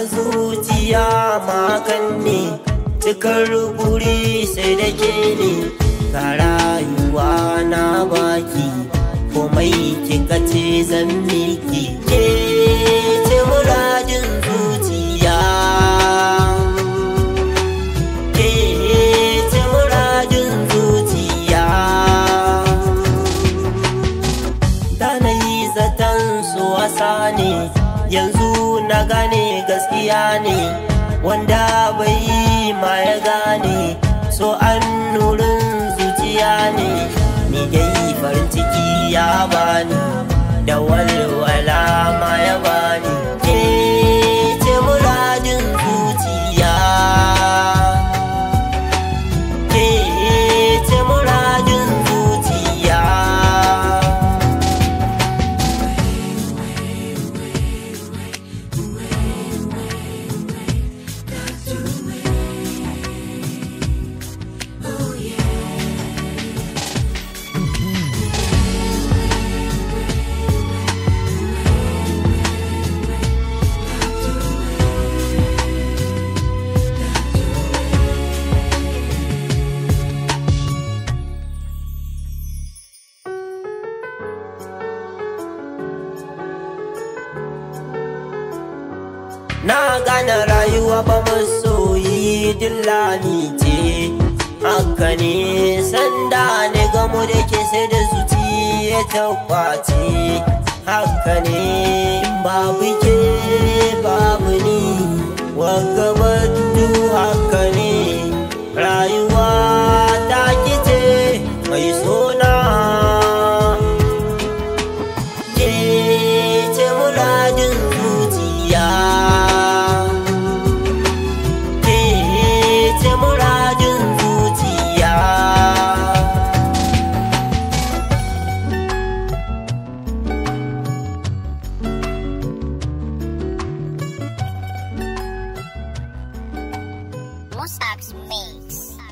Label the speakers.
Speaker 1: zuciya makan ne cikar buri sai da ke ne ga rayuwa na baki komai kika ce zan miki ke ce muradin zuciya ke ce muradin zuciya da na yi zaton su wasa ne yanzu na gane gaskiya ne wanda bai yi ma ya gane so an nurin zuciya ne ni dai farin ciki ya bani da walwala ma ya bani ke ce muradin zuciya ke ce muradin zuciya Na gane rayuwa ba masoyi dillani ce Haka ne sanda ne gamo da ke sai da zuci ya tabbace Haka ne in babu ke babu ni Wagabatu haka ne rayuwa ta kice mai sona ke ce muradin zuciya ke ce muradin zuciya
Speaker 2: Mossack's Mix.